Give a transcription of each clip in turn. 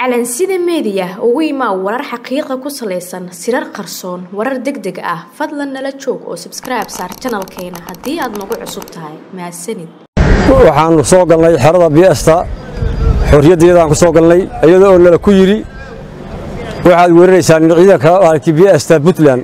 calansida meediya ugu imaa warar xaqiiqa ku salaysan sirar qarsoon warar deg deg ah fadlan nala joog oo sabskribe saar janalkeena haddii aad nagu cusub tahay mahadsanid waxaannu soo galnay xerada biesta xorriyaddeedaan ku soo galnay iyadoo oo nala ku yidhi waxaad weeraraysaan ciidanka maalkii biesta puntland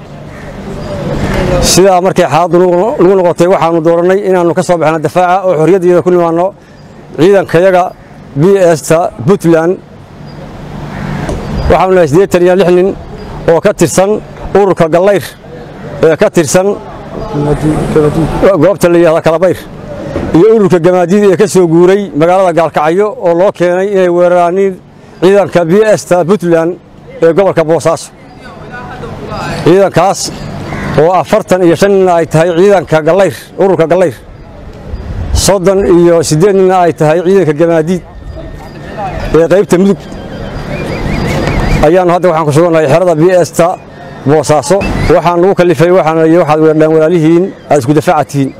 sidaa markay xaaladdu nagu noqotay waxaannu doorannay inaannu ka soo baxno dafaaca oo xorriyaddeeda ku nimaanno ciidankayaga biesta puntland waxaanu nahay siddeetan iyo lix nin oo ka tirsan ururka gallayr ee ka tirsan goobta la yidhahda kalabayr iyo ururka gamaadiid ee ka soo guuray magaalada gaalkacyo oo loo keenay inay weeraraaniin ciidanka biesta puntland ee gobolka boosaaso ciidankaas oo afartan iyo shan nina ay tahay ciidanka gallayr ururka gallayr soddon iyo siddeed nina ay tahay ciidanka gamaadiid ee qaybta mudug ayaannu hadda waxaan ku sugannahay xerada biesta boosaaso waxaan lagu kallifay waxaana waxaad weerdhaan walaalihiin aad isku dafaaca tihiin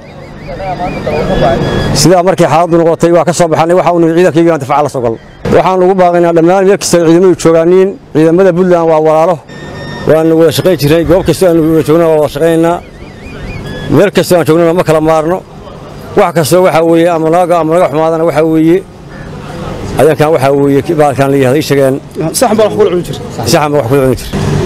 sidaa markay xaaladdu noqotay waa ka soo baxannay waxa uu ciidankayga aan dafaaca la soo galno waxaan ugu baaqaynaa dhammaan meel kasta ciidamadu joogaaniin ciidamada puntland waa walaalo waanu wada shaqayn jirnay goob kastoo aanu wada joogna waa wada shaqaynaynaa meel kastoo aan joognana ma kala maarno wax kastoo waxaa weeye ama naga ama naga xumaadana waxaa weeye ayankan waxaa weeye baalkan la yihahda ii sheegeen saxan baa wax kula cuni jir saxan baa wax kula cuni jir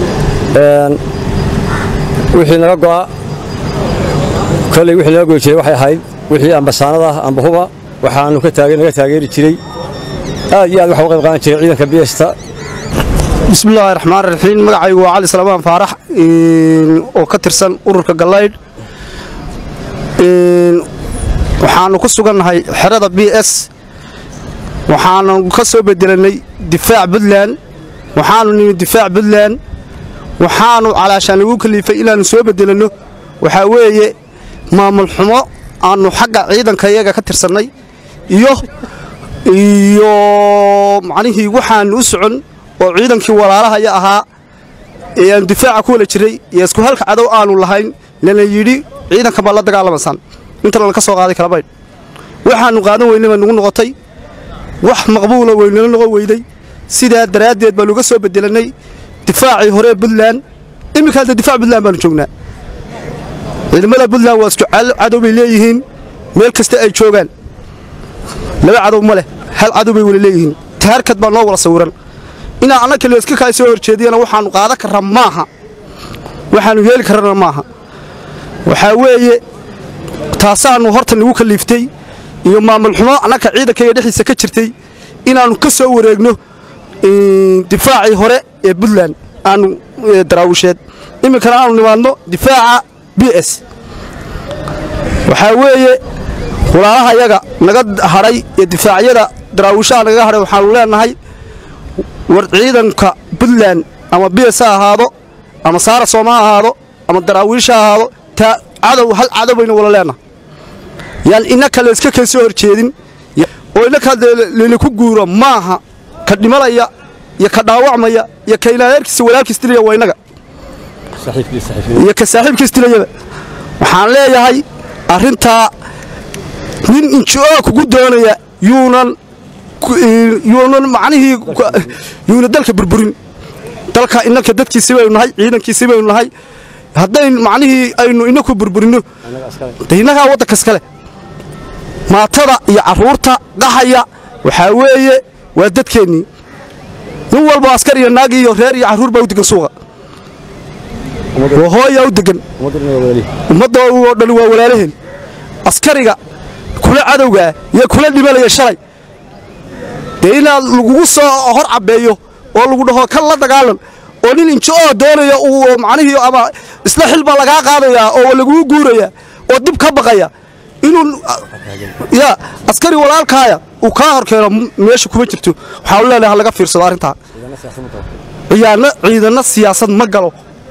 wixii naga go'a kolley wixii naga goyi jiray waxay ahayd wixii ambasaanada amba huba waxaanu ka taage naga taageeri jiray aad iyo aad waxa u qayb qaadan jiray ciidanka biesta bismillaahi raxmaan raxiim magacaygu waa cali salmaan faarax oo ka tirsan ururka gallaydh waxaannu ku sugannahay xerada b s waxaanu ka soo bedelannay difaac puntland waxaannu nimi difaac puntland waxaannu calaashaan lagu kaliifay inaannu soo bedelanno waxaa weeye maamul xumo aannu xagga ciidanka iyaga ka tirsannay iyo iyo macnihii waxaannu u socon oo ciidankii walaalahaya ahaa ee aanu difaaca ku wala jiray iyo isku halka cadow aanu lahayn lana yidhi ciidanka baa la dagaalamaysaan inta lana ka soo qaaday kalabaydh waxaannu qaadan weynay baa nugu noqotay wax maqbuula weynala noqon weyday sidaa daraaddeed baanu uga soo bedelannay difaacii hore puntland iminka hadda difaac puntland baanu joognaa ciidamada puntland waa isku cadow bay leeyihiin meel kasta ay joogaan laba cadow ma leh hal cadow bay wala leeyihiin taharkad baa noo wala sawiran inaa anna kaliya iska kaa soo horjeediyana waxaannu qaadan karra maaha waxaannu yeeli karrana maaha waxaa weeye taasaannu horta nagu kaliiftay iyo maamul xumo annaka ciidankayga dhexdiisa ka jirtay inaannu ka soo wareegno difaacii hore ee puntland aanu daraawisheed iminkana aanu nimaadno difaaca b s waxaa weeye walaalaha yaga naga hadhay ee difaacyada daraawishaha nagaga hadhay waxaanu leenahay war ciidanka puntland ama b s ha ahaado ama saara sooma ha ahaado ama daraawiish ha ahaado taa cadow hal cadow baynu wala leenahay yaan innaka la iska kay soo horjeedin oo innaka lalaku guuro maaha ka dhimalaya iyo ka dhaawacmaya iyo ka ilaayaerkiisa walaalkiis dilaya waa innaga iyo ka saaxiibkiis dilayaba waxaan leeyahay arrintaa nin inji-oo kugu doonaya yuunan yuunan macnihii yuuna dalka burburin dalka innanka dadkiisi baynu nahay ciidankiisi baynu nahay haddayn macnihii aynu inaku burburinno de innagaa waddanka iskale maatada iyo carruurta qaxaya waxaa weeye waa dadkeennii nin walba askar iyo naag iyo reer iyo carruur baa u degan suuqa waa hooyaa u degan ummadda oo dhan waa walaalaheen askariga kula cadowgaa iyo kula dhimanaya shalay dee inaad lagugu soo hor cabbeeyo oo lagu dhaho kan la dagaalan oo nin inji-oo doonaya uu macnihii ama isla xil baa lagaa qaadayaa oo lagugu guuraya oo dib ka baqaya inuu ya askari walaalkaaya uu kaa hor keeno meesha kuma jirto waxaanu leenahay ha laga fiirsado arrintaa ciyaano ciidanna siyaasad ma galo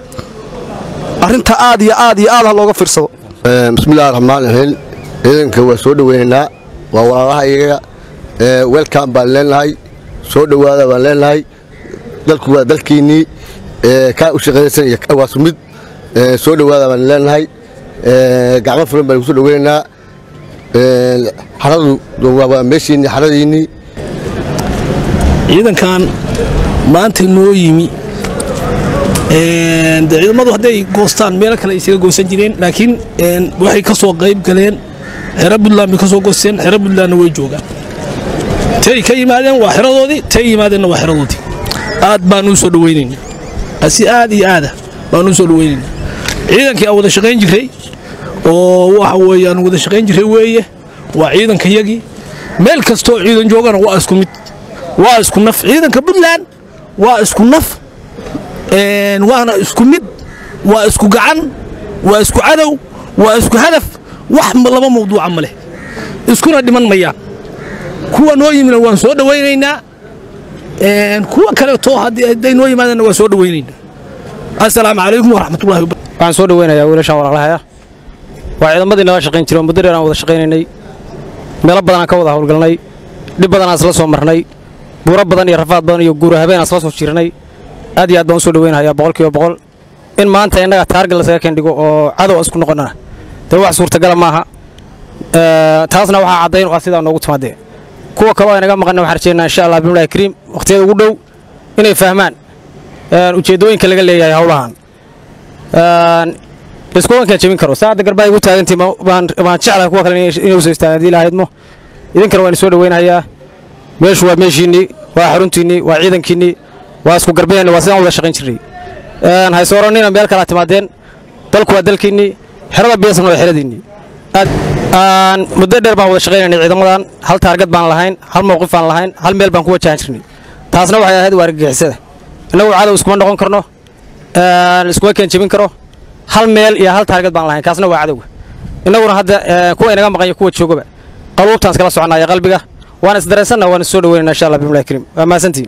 arrinta aad iyo aad iyo aad ha looga fiirsado bismillahi raxmaan raxiim ciidanka waa soo dhoweynaynaa waa walaalaha iyaga welcom baan leenahay soo dhowaada baan leenahay dalku waa dalkiinnii kaa u shaqaysan iyo waa sumid soo dhowaada baan leenahay gacmo furan baan kusoo dhoweynaynaa xaradu waa meeshiinnii xaradiinnii ciidankan maanta noo yimi de ciidamadu hadday goostaan meelo kale ay isaga goosan jireen laakiin waxay ka soo qayb galeen xero buntland bay ka soo goosteen xero buntlandna way joogaan tay ka yimaadeen waa xeradoodii tay yimaadeenna waa xeradoodii aad baan u soo dhaweynayna si aad iyo aada baan u soo dhaweynayna ciidankii aan wada shaqayn jiray oo waxa weeye aan wada shaqayn jiray weeye waa ciidankayagii meel kastoo ciidan joogana waa isku mid waa isku naf ciidanka puntland waa isku naf waana isku mid waa isku gacan waa isku cadow waa isku hadaf wax laba mawduuca ma leh iskuna dhiman mayaan kuwa noo yimina waan soo dhawaynaynaa kuwa kaleeto hadday noo yimaadeenna waan soo dhawaynaynaa assalaamu calaykum waraxmatullahi wabarakatu waxaan soo dhaweynayaa wiilashaan walaalahaya waa ciidamadii naga shaqayn jiray oo muddo dheer aan wada shaqaynaynay meelo badan aan ka wada howlgalnay dhib badan aan isla soo marnay buuro badan iyo rafaad badan iyo guura habeen aan isla soo jirnay aad iyo aad baan u soo dhaweynayaa boqolkiiba boqol in maanta innaga taargal lasaga kendhigo oo cadow isku noqonnana dee wax suurtagala maaha taasna waxaa caddayn ah sidaa noogu timaadee kuwa kaloo aynaga maqanna waxaan rajeynaa insha allah bimlahi kariim wakhtiyada ugu dhow inay fahmaan ujeeddooyinka laga leeyahay howlahan iskuwankaan jebin karo saacadda garbaa igu taagantii baan jeclahay kuwa kale inay usoo istaagaan haddii lahaydmo idinkana waan isoo dhaweynayaa meeshu waa meeshiinnii waa xaruntiinnii waa ciidankiinnii waa isku garbeenna waa sidaan wada shaqayn jirnay haysoorannina meel kalaa timaadeen dalku waa dalkiinnii xerada biyasan waa xeradiinnii muddo dheer baan wada shaqaynaynay ciidamadan hal taargad baan lahayn hal mowqif baan lahayn hal meel baan ku wajahan jirnay taasna waxay ahayd waa argagixisada innagu cadow iskuma noqon karno iskuma keen jebin karo hal meel iyo hal taargad baan lahayn kaasna waa cadowga innaguna hadda kuwa inaga maqan iyo kuwa joogaba qaluubtaan iskala soconaya qalbiga waan isdareensanna waan is soo dhaweynana insha allah bimlahi kariim waa mahadsantihin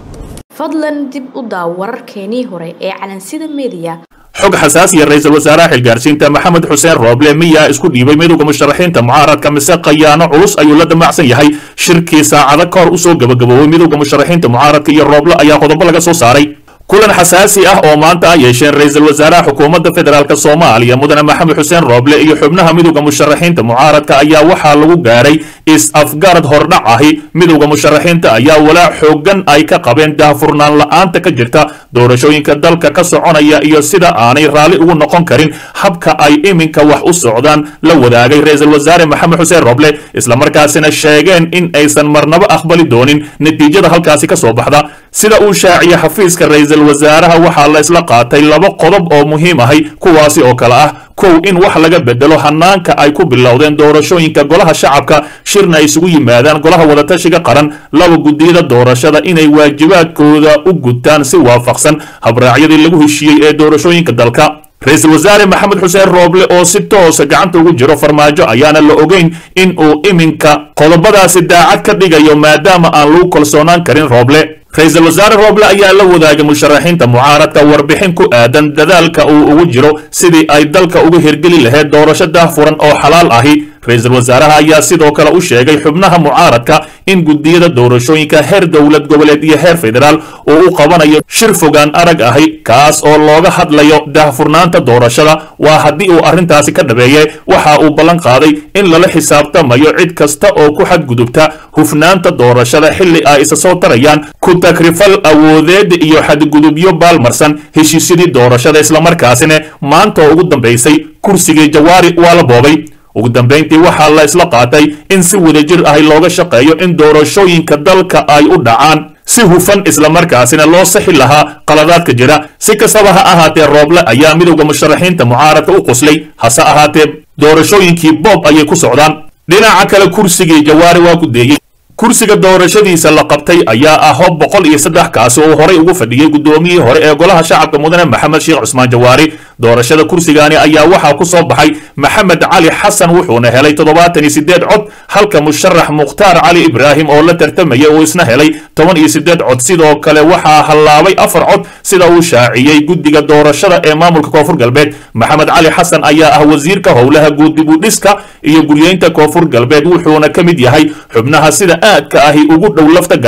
fadlan dib u daaw wararkeenii hore ee calansida meediya xog xasaasiya ra-iisul wasaaraha xilgaarsiinta maxamed xuseen rooble miyaa isku dhiibay midowda musharaxiinta mucaaradka mise khayaano culus ayuu la damacsan yahay shirkii saacado ka hor usoo gabagaboobay midowda musharaxiinta mucaaradka iyo rooble ayaa qodobo laga soo saaray kulan xasaasi ah oo maanta ah yeesheen ra-iisul wasaaraha xukuumadda federaalk soomaaliya mudane maxamed xuseen rooble iyo xubnaha midowda musharaxiinta mucaaradka ayaa waxaa lagu gaaray is-afgarad hordhac ahi midowda musharaxiinta ayaa walaac xoogan ay ka qabeen daahfurnaan la-aanta ka jirta doorashooyinka dalka ka soconaya iyo sida aanay raalli ugu noqon karin habka ay iminka wax u socdaan la wadaagay ra-iisul wasaare maxamed xuseen rooble islamarkaasina sheegeen in aysan marnaba aqbali doonin natiijada halkaasi ka soo baxda sida uu shaaciyey xafiiska ra-iisul wasaaraha waxaa la isla qaatay laba qodob oo muhiim ahay kuwaasi oo kale ah kow in wax laga bedelo hanaanka ay ku bilowdeen doorashooyinka golaha shacabka shirna ay isugu yimaadaan golaha wadatashiga qaran laba guddiyada doorashada inay waajibaadkooda u gutaan si waafaqsan habraacyadii lagu heshiiyey ee doorashooyinka dalka ra-iisul wasaare maxamed xuseen rooble oo si toosa gacanta ugu jiro farmaajo ayaana la ogeyn in uu iminka qodobadaasi daacad ka dhigayo maadaama aan lagu kalsoonaan karin rooble ra-iisul wasaare rooble ayaa la wadaagay musharaxiinta mucaaradka warbixin ku aadan dadaalka uu ugu jiro sidii ay dalka uga hirgeli lahayd doorasho daahfuran oo xalaal ahi ra-iisul wasaaraha ayaa sidoo kale u sheegay xubnaha mucaaradka in guddiyada doorashooyinka heer dowlad goboleed iyo heer federaal uu u qabanayo shir fogaan arag ahi kaas oo looga hadlayo daahfurnaanta doorashada waa haddii uu arrintaasi ka dhabeeye waxa uu ballan qaaday in lala xisaabtamayo cid kasta oo ku xadgudubta hufnaanta doorashada xilli ay isa soo tarayaan ku takrifal awoodeed iyo xadgudubyo baalmarsan heshiisyadii doorashada islamarkaasina maanta oo ugu dambaysay kursigii jawaari waa la boobay ugu dambayntii waxaa la isla qaatay in si wadajir ahi looga shaqeeyo in doorashooyinka dalka ay u dhacaan si hufan islamarkaasina loo saxi lahaa qaladaadka jira si kastaba ha ahaatee rooble ayaa midowda musharaxiinta mucaaradka u qoslay hase ahaatee doorashooyinkii boob ayay ku socdaan dhinaca kale kursigii jawaari waa ku deeyey kursiga doorashadiisa la qabtay ayaa ah hob boqol iyo saddex kaasi oo horay ugu fadhiyey guddoomiyihii hore ee golaha shacabka mudane maxamed sheekh cusmaan jawaari doorashada kursigaani ayaa waxaa ku soo baxay maxamed cali xasan wuxuuna helay toddobaatan iyo siddeed cod halka musharax mukhtaar cali ibraahim oo la tartamaya uu isna helay toban iyo siddeed cod sidoo kale waxaa hallaabay afar cod sida uu shaaciyey guddiga doorashada ee maamulka koonfur galbeed maxamed cali xasan ayaa ah wasiirka howlaha guud dib u dhiska iyo guryeynta koonfur galbeed wuxuuna ka mid yahay xubnaha sida aadka ahi ugu dhow lafta gareen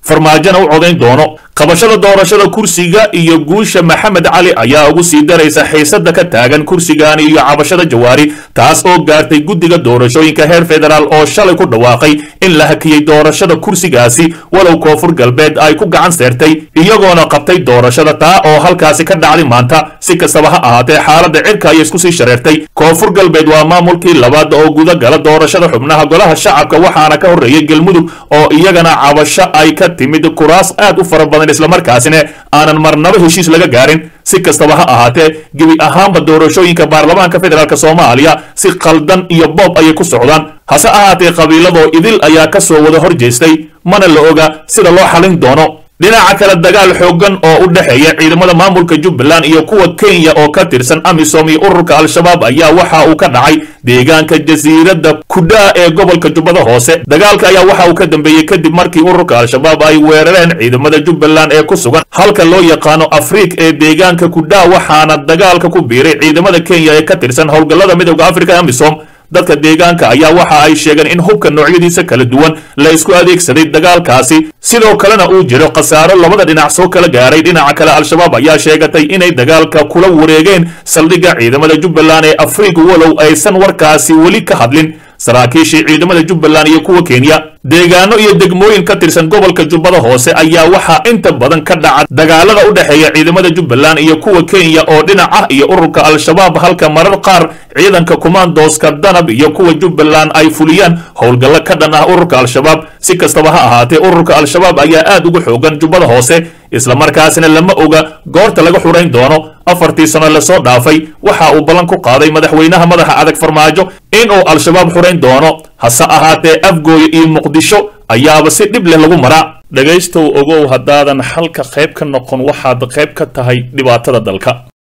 farmaajona u codayn doono qabashada doorashada kursiga iyo guusha maxamed cali ayaa ugu sii daraysa xiisada ka taagan kursigaani iyo cabashada jawaari taas oo gaartay guddiga doorashooyinka heer federaal oo shalay ku dhawaaqay in la hakiyey doorashada kursigaasi walow koonfur galbeed ay ku gacan seertay iyagoona qabtay doorashada taa oo halkaasi ka dhacday maanta si kastaba ha ahaatee xaaladda cirka ayay isku sii shareertay koonfur galbeed waa maamulkii labaad oo gudagala doorashada xubnaha golaha shacabka waxaana ka horreeyey galmudug oo iyagana cabasho ay ka timid kuraas aad u fara badan islamarkaasina aanan marnaba heshiis laga gaarin si kastaba ha ahaatee gebi ahaanba doorashooyinka baarlamaanka federaalk soomaaliya si qaldan iyo boob ayay ku socdaan hase ahaatee qabiiladoo idil ayaa ka soo wada hor jeestay mana la oga sida loo xalin doono dhinaca kale dagaal xooggan oo u dhexeeya ciidamada maamulka jubbaland iyo kuwa kenya oo ka tirsan amisom iyo ururka al-shabaab ayaa waxa uu ka dhacay deegaanka jasiiradda kudhaa ee gobolka jubbada hoose dagaalka ayaa waxa uu ka dambeeyey kadib markii ururka al-shabaab ay weerareen ciidamada jubbaland ee ku sugan halka loo yaqaano afriik ee deegaanka kudhaa waxaana dagaalka ku biiray ciidamada kenya ee ka tirsan howlgallada midooda afrika amisom dadka deegaanka ayaa waxa ay sheegeen in hubka noocyadiisa kala duwan la isku adeegsaday dagaalkaasi sidoo kalena uu jiro khasaaro labada dhinac soo kala gaaray dhinaca kale al-shabaab ayaa sheegatay inay dagaalka kula wareegeen saldhigga ciidamada jubbaland ee afrika walow aysan warkaasi weli ka hadlin saraakiishii ciidamada jubbaland iyo kuwa kenya deegaano iyo degmooyin ka tirsan gobolka jubbada hoose ayaa waxaa inta badan ka dhaca dagaalada u dhexeeya ciidamada jubbaland iyo kuwa kenya oo dhinac ah iyo ururka al-shabaab halka marar qaar ciidanka kumaandooska danab iyo kuwa jubbaland ay fuliyaan howlgallo ka dhan ah ururka al-shabaab si kastaba ha ahaatee ururka al-shabaab ayaa aad ugu xoogan jubbada hoose islamarkaasina lama oga goorta laga xurayn doono afartii sano lasoo dhaafay waxa uu ballan ku qaaday madaxweynaha madaxa adag farmaajo inuu al-shabaab xurayn doono hase ahaatee afgooye iyo muqdisho ayaaba si dhib leh lagu maraa dhegaystow ogow haddaadan xalka qayb ka noqon waxaad qayb ka tahay dhibaatada dalka